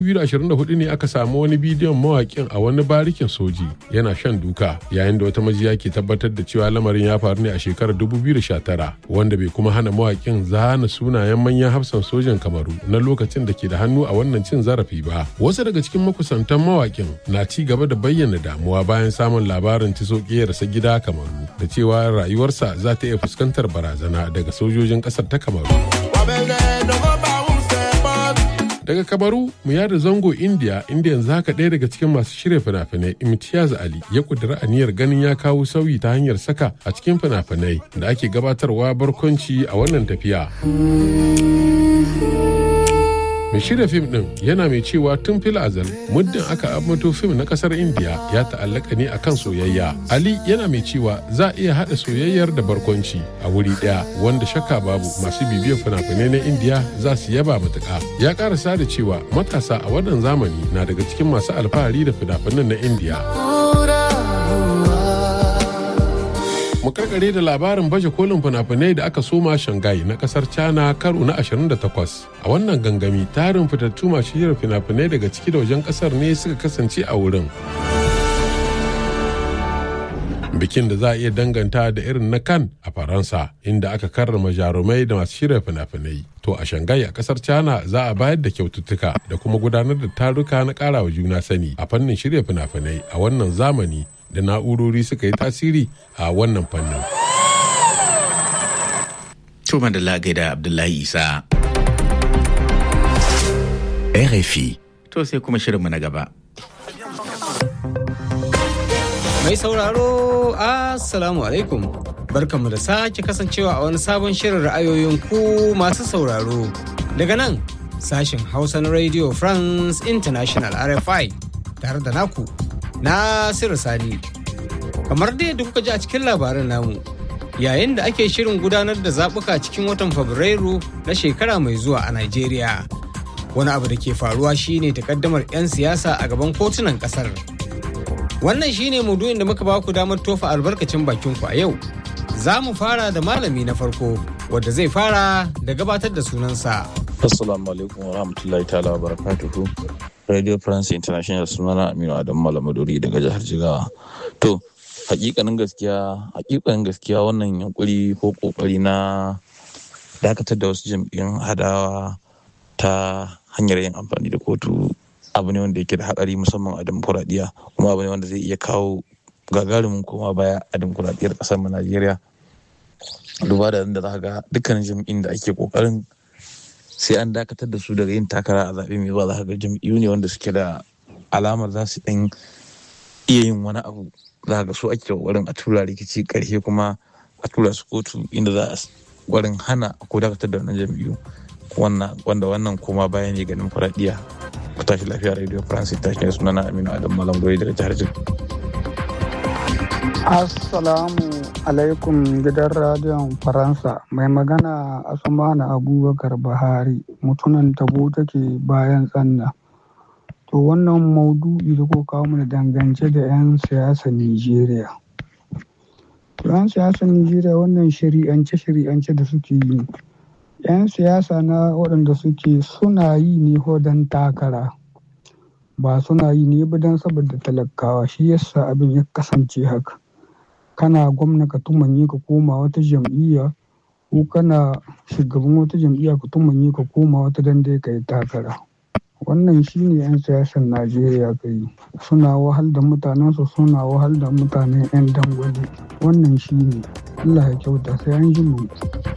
2024 ne aka samu wani bidiyon mawakin a wani barikin soji yana shan duka yayin da wata majiya ke tabbatar da cewa lamarin ya faru ne a shekarar 2019 wanda bai kuma hana mawakin zana sunayen manyan hafsan sojan kamaru na lokacin da ke da hannu a wannan cin zarafi ba wasu daga cikin makusantan mawakin na ci gaba da bayyana damuwa bayan samun labarin ci rasa gida kamaru da cewa rayuwarsa za ta iya fuskantar barazana daga sojojin kasar ta kamaru daga kabaru mu yada zango india inda yanzu haka ɗaya daga cikin masu shirya fina-finai imtiyaz ali ya kudura aniyar ganin ya kawo sauyi ta hanyar saka a cikin fina-finai da ake gabatarwa barkwanci a wannan tafiya mai shirya fim din yana mai cewa tun fil azal muddin aka amato fim na kasar india ya ta'allaka ne akan soyayya ali yana mai cewa za a iya haɗa soyayyar da barkwanci a wuri ɗaya wanda shakka babu masu bibiyar fina-finai na india za su yaba matuƙa ya karasa da cewa matasa a wannan zamani na daga cikin masu alfahari da fina-finan na india mu karkare da labarin baje kolin fina-finai da aka soma shanghai na kasar china karo na 28 a wannan gangami tarin fitattu masu shirin fina-finai daga ciki da wajen kasar ne suka kasance a wurin bikin da za a iya danganta da irin na kan a faransa inda aka karrama jarumai da masu shirya fina-finai to a shanghai a kasar china za a bayar da kyaututtuka da kuma gudanar da taruka na karawa juna sani a fannin shirya fina-finai a wannan zamani da na'urori suka yi tasiri a wannan fannin. Tuma da da Abdullahi Isa. RFI. To sai kuma shirinmu na gaba. Mai sauraro, Assalamu alaikum. Barkanmu da sake kasancewa a wani sabon shirin ra'ayoyin ku masu sauraro. Daga nan, sashen Hausa na Radio France International RFI tare da naku Nasiru Sani. Kamar dai da kuka ji a cikin labarin namu, yayin da ake shirin gudanar da zaɓuka cikin watan Fabrairu na shekara mai zuwa a Najeriya. Wani abu da ke faruwa shine takaddamar 'yan siyasa a gaban kotunan ƙasar. Wannan shine maudu'in da muka ba ku damar tofa albarkacin bakin ku a yau. Za mu fara da malami na farko, wadda zai fara da gabatar da sunansa. Assalamu alaikum wa rahmatullahi ta'ala wa barakatuhu. Radio France International sunana Aminu Adam Malamaduri daga jihar Jigawa. To, hakikanin gaskiya, hakikanin gaskiya wannan yunkuri ko kokari na dakatar da wasu jam'iyyun hadawa ta hanyar yin amfani da kotu abu ne wanda yake da hatsari musamman a demokuraɗiyya kuma abu ne wanda zai iya kawo gagarumin koma baya a demokuraɗiyyar ƙasar mu Najeriya. Duba da da za ga dukkanin jam'in da ake kokarin sai an dakatar da su daga yin takara a zaɓe mai zuwa za ga jam'iyyu ne wanda suke da alamar za su ɗan iya yin wani abu za ga su ake ƙoƙarin a tura rikici ƙarshe kuma a tura su kotu inda za a ƙoƙarin hana ko dakatar da wannan jam'iyyu wanda wannan kuma baya ne ga dimokuraɗiyya ku tashi lafiya radio france ta shi sunana aminu adam malam goyi daga jihar jihar Assalamu alaikum gidan radiyon Faransa mai magana Asmanu Abubakar Bahari mutunan tabo take bayan tsanna. To wannan maudu'i da ko kawo mana dangance da 'yan siyasar Nijeriya. To 'yan siyasar Nijeriya wannan shari'ance-shari'ance da suke yi. 'Yan siyasa na waɗanda suke suna yi ne don takara. Ba suna yi ne ba don saboda talakawa shi yasa abin ya kasance haka. kana gwamna ka tumanye ka koma wata jam'iyya ko kana shugaban wata jam'iyya ka tumanye ka koma wata dan dai ka yi takara wannan shine 'yan siyasar najeriya ka yi suna wahal da mutanensu suna wahal da mutanen 'yan dangwale wannan shine allah ya kyauta sai an ji mu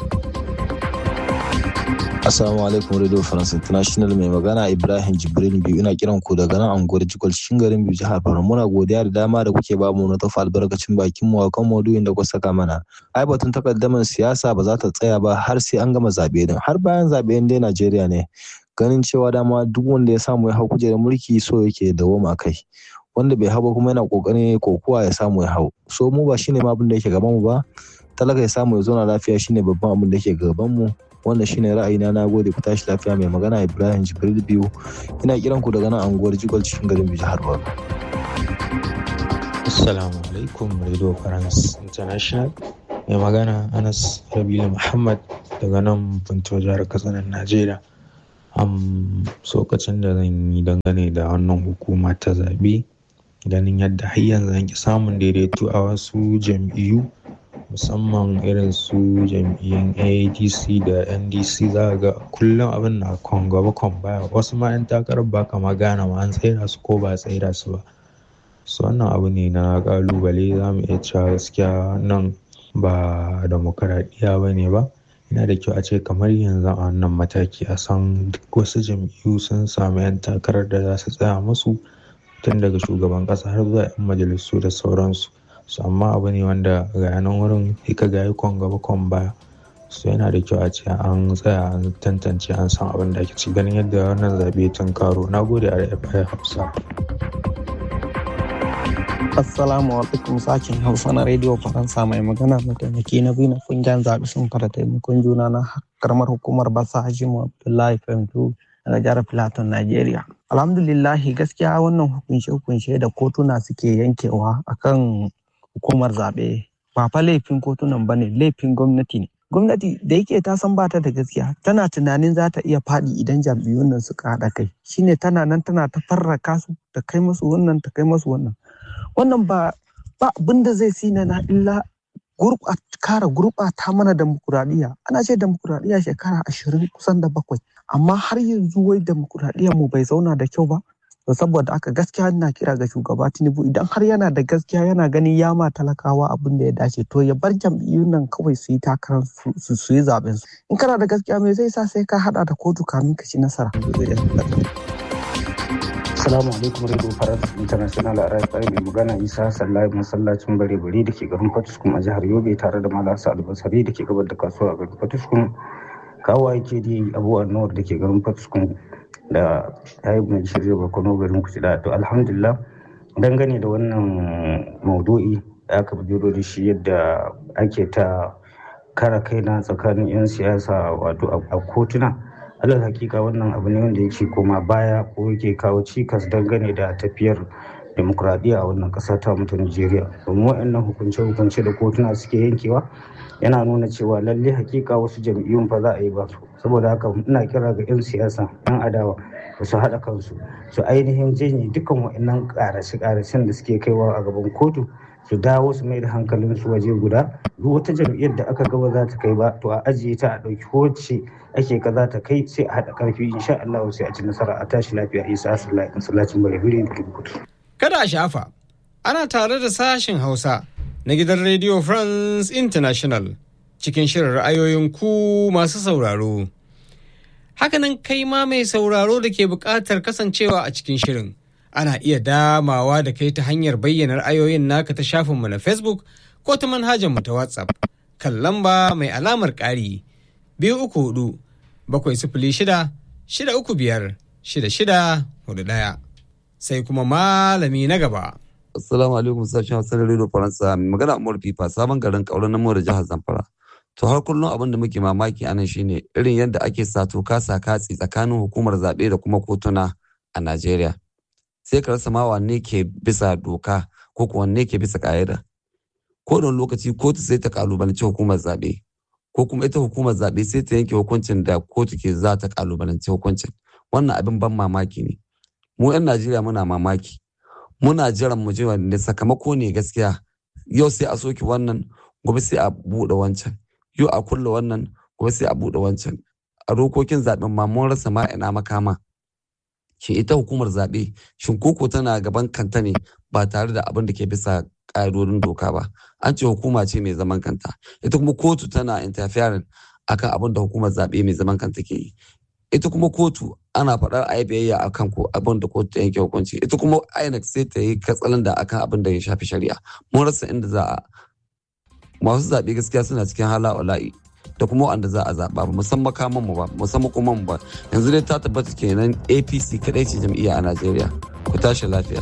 Assalamu alaikum Radio France International mai magana Ibrahim Jibrin biyu ina kiran ku daga nan anguwar Jikol cikin garin biyu jihar Borno muna godiya da dama da kuke bamu na tafa albarkacin bakin mu kan maudu'in da kuka saka mana. Ai batun takaddaman siyasa ba za ta tsaya ba har sai an gama zabe din har bayan zabe dai Najeriya ne. Ganin cewa dama duk wanda ya samu ya hau kujerar mulki so yake dawoma kai. Wanda bai hau ba kuma yana kokarin kokuwa ya samu ya hau. So mu ba shine ma abin da yake gaban mu ba. Talaka ya samu ya zauna lafiya shine babban abin da yake gaban mu. wannan shine ra'ayina na gode ku tashi lafiya mai magana ibrahim jibril biyu ina kiran ku daga nan anguwar jigwal cikin garin jihar borno assalamu alaikum radio france international mai magana anas rabilu muhammad daga nan punto jihar katsinan najeriya um, sokacin da zan yi dangane da wannan hukuma ta zaɓe ganin yadda har yanzu an ki samun daidaito a wasu jam'iyyu musamman irin su jam'iyyun adc da ndc za ga kullum abin na kon gaba kon baya wasu ma 'yan takarar ba kama gane ma an tsaida su ko ba tsaida su ba su wannan abu ne na kalubale za mu iya cewa gaskiya nan ba demokaradiyya ba ne ba yana da kyau a ce kamar yanzu a wannan mataki a san duk wasu jam'iyyu sun samu 'yan takarar da za su tsaya musu tun daga shugaban ƙasa har zuwa 'yan majalisu da sauransu su amma abu ne wanda ga yanan wurin ka ga kwan gaba kwan baya su yana da kyau a ce an tsaya an tantance an san abin da ake ci ganin yadda wannan zaɓe tun karo na gode a rfi hausa Assalamu alaikum sakin Hausa na Radio Faransa mai magana mataimaki na biyu na kungiyar zaɓe sun fara taimakon juna na karamar hukumar Basa Hajimu Abdullahi Femtu daga jihar Filaton Najeriya. Alhamdulillahi gaskiya wannan hukunce-hukunce da kotuna suke yankewa akan hukumar zaɓe ba fa laifin kotunan ba ne laifin gwamnati ne. Gwamnati da yake ta san bata da gaskiya tana tunanin za ta iya faɗi idan jam'iyyun nan suka haɗa kai shine tana nan tana ta farraka su ta kai masu wannan ta kai masu wannan. wannan ba ba abin da zai sina na illa kara gurɓata mana demokuraɗiyya ana ce demokuraɗiyya shekara ashirin kusan da bakwai amma har yanzu wai demokuraɗiyyar mu bai zauna da kyau ba to saboda aka gaskiya ina kira ga shugaba tinubu idan har yana da gaskiya yana ganin yama talakawa abin da ya dace to ya bar jam'iyyun nan kawai su yi takarar su su yi zaben su in kana da gaskiya me zai sa sai ka hada da kotu kamin ka ci nasara Assalamu alaikum Radio France International a RFI mai magana Isa Sallahi masallacin bare bare da ke garin Fatuskum a jihar Yobe tare da Malam Sa'ad Basari da ke gabar da kasuwa a garin Fatuskum. Kawo ake da Abu Anwar da ke garin Fatuskum da Tayyib mai shirya Barkono garin Kucida. To alhamdulillah dangane da wannan maudu'i da aka bujuro da shi yadda ake ta kara kaina tsakanin 'yan siyasa wato a kotuna. alal hakika wannan abu ne wanda yake koma baya ko yake kawo cikas dangane da tafiyar demokuraɗiyya a wannan ƙasa ta mutu Najeriya. Domin waɗannan hukunce-hukunce da kotuna suke yankewa yana nuna cewa lalle hakika wasu jam'iyyun fa za a yi ba su. Saboda haka ina kira ga 'yan siyasa 'yan adawa da su haɗa kansu su ainihin janye dukkan waɗannan ƙarashe-ƙarashen da suke kaiwa a gaban kotu su dawo su mai da hankalinsu waje guda duk wata jam'iyyar da aka gaba za ta kai ba to a ajiye ta a ɗauki wacce ake ka za ta kai sai a haɗa ƙarfi insha Allah sai a ci nasara a tashi lafiya isa asalahi masallacin balibiri da kudu. Kada a shafa ana tare da sashen Hausa na gidan Radio France International cikin shirin ra'ayoyin ku masu sauraro. Hakanan kai ma mai sauraro da ke buƙatar kasancewa a cikin shirin. ana iya damawa da kai ta hanyar bayyana ra'ayoyin naka ta shafinmu na facebook ko ta manhajarmu ta whatsapp kan lamba mai alamar ƙari biyu uku hudu bakwai sifili shida shida uku biyar shida shida hudu ɗaya sai kuma malami na gaba. Assalamu alaikum sashen Hausa da Radio Faransa mai magana Umar Fifa sabon garin kauran na da jihar Zamfara. To har kullum abin da muke mamaki anan shine irin yadda ake sato kasa katsi tsakanin hukumar zaɓe da kuma kotuna a Najeriya. sai ka rasa ma wanne ke bisa doka ko kuwa wanne ke bisa ƙa'ida ko da lokaci kotu sai ta kalubalanci hukumar zaɓe ko kuma ita hukumar zaɓe sai ta yanke hukuncin da kotu ke za ta kalubalanci hukuncin wannan abin ban mamaki ne mu 'yan najeriya muna mamaki muna jiran mu ji wanne sakamako ne gaskiya yau sai a soke wannan gobe sai a buɗe wancan yau a kulle wannan gobe sai a buɗe wancan a dokokin zaɓen ma mun rasa ma ina makama shin ita hukumar zaɓe shin koko tana gaban kanta ne ba tare da abin da ke bisa ƙa'idodin doka ba an ce hukuma ce mai zaman kanta ita kuma kotu tana interfering akan abin da hukumar zaɓe mai zaman kanta ke yi ita kuma kotu ana faɗar a yi biyayya akan ko abin da kotu ta yanke hukunci ita kuma INEC sai ta yi katsalan da akan abin da ya shafi shari'a mun rasa inda za a masu zaɓe gaskiya suna cikin hala wala'i da kuma wanda za a zaɓa ba musamman kaman mu ba musamman kuma mu ba yanzu dai ta tabbata kenan apc kadai ce jam'iyya a najeriya ku tashi lafiya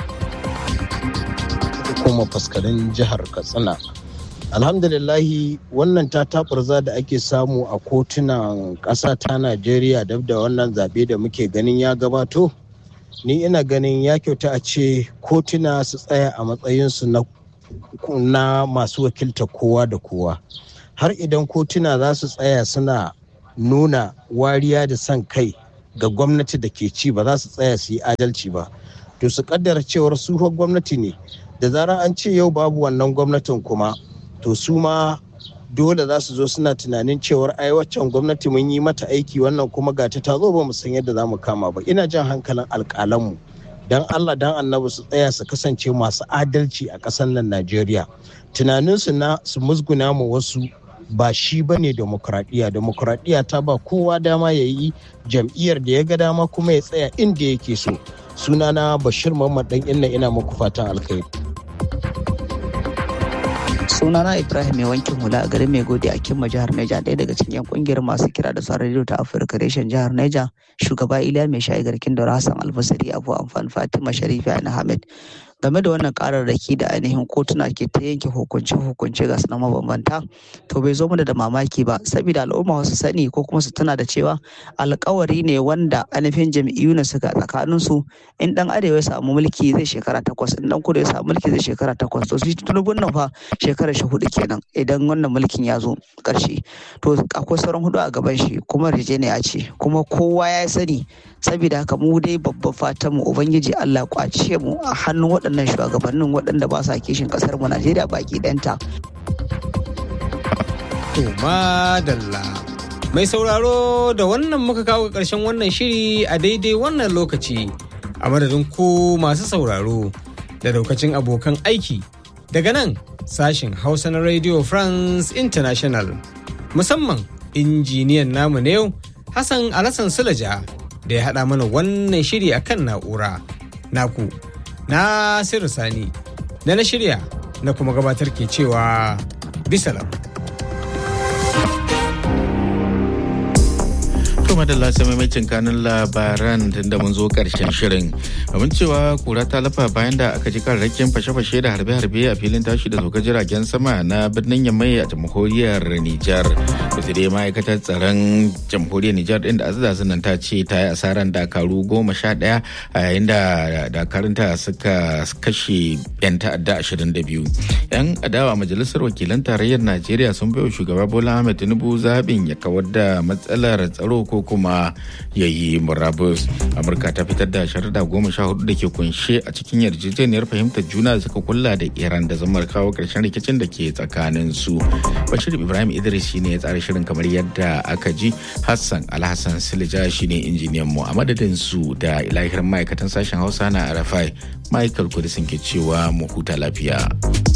kuma faskarin jihar katsina alhamdulillahi wannan ta taɓurza da ake samu a kotunan ƙasa ta najeriya dab da wannan zaɓe da muke ganin ya gabato ni ina ganin ya kyauta a ce kotuna su tsaya a matsayinsu na masu wakilta kowa da kowa har idan kotuna za su tsaya suna nuna wariya da son kai ga gwamnati da ke ci ba za su tsaya su yi adalci ba to su kaddara cewar su gwamnati ne da zarar an ce yau babu wannan gwamnatin kuma to su ma dole za su zo suna tunanin cewar ai waccan gwamnati mun yi mata aiki wannan kuma ga ta zo ba mu san yadda za mu kama ba ina jan hankalin alƙalanmu dan Allah dan annabi su tsaya su kasance masu adalci a ƙasar nan Najeriya tunaninsu na su musguna mu wasu ba shi ba ne demokuraɗiyya demokuraɗiyya ta ba kowa dama ya yi jam'iyyar da ya ga dama kuma ya tsaya inda yake so sunana bashir muhammad dan inna ina muku fatan alkhairi sunana ibrahim mai wankin hula a garin mai gode a kimma jihar neja ɗaya daga cikin yan kungiyar masu kira da sauran rediyo ta afirka reshen jihar neja shugaba iliya mai shayi garkin daura hassan albasari abu amfan fatima sharifi ana hamid game da wannan kararraki da ainihin kotuna ke ta yanke hukunce-hukunce ga na mabambanta to bai zo mana da mamaki ba saboda al'umma wasu sani ko kuma su tana da cewa alkawari ne wanda ainihin jam'iyyu na suka tsakanin su in dan arewa ya samu mulki zai shekara takwas in dan kudu ya samu mulki zai shekara takwas to shi tunubun nan fa shekara shi hudu kenan idan wannan mulkin ya zo karshe to akwai sauran hudu a gaban shi kuma rijeniya ce kuma kowa ya sani saboda haka mu dai babban fatan mu ubangiji Allah kwace mu a hannun waɗannan shugabannin waɗanda ba sa kishin ƙasar mu Najeriya baki ɗanta. To madalla. Mai sauraro da wannan muka kawo ƙarshen wannan shiri a daidai wannan lokaci a madadin ku masu sauraro da daukacin abokan aiki daga nan sashen Hausa na Radio France International musamman injiniyan namu na yau Hassan Alassan Sulaja da ya haɗa mana wannan shiri a kan na'ura naku nasiru sani da na shirya na kuma gabatar ke cewa bisalam. madalla sai maimacin kanun labaran tunda mun zo karshen shirin abin cewa kura ta lafa bayan da aka ji kararrakin fashe-fashe da harbe-harbe a filin tashi da sauka jiragen sama na birnin yamai a jamhuriyar nijar da dai ma'aikatar tsaron jamhuriyar nijar din da azaza nan ta ce ta yi asaran dakaru goma sha daya a yayin da dakarunta suka kashe yan ta'adda ashirin da biyu yan adawa majalisar wakilan tarayyar najeriya sun bai wa shugaba bola ahmed tinubu zaɓin ya kawar da matsalar tsaro ko kuma ya yi murabus amurka ta fitar da sharuɗa goma sha hudu da ke kunshe a cikin yarjejeniyar fahimtar juna da suka kulla da iran da zamar kawo ƙarshen rikicin da ke tsakanin su bashir ibrahim idris shine ya tsara shirin kamar yadda aka ji hassan alhassan silija shine injiniyan mu a madadin su da ilahir ma'aikatan sashen hausa na arafai michael kudisin ke cewa mu huta lafiya.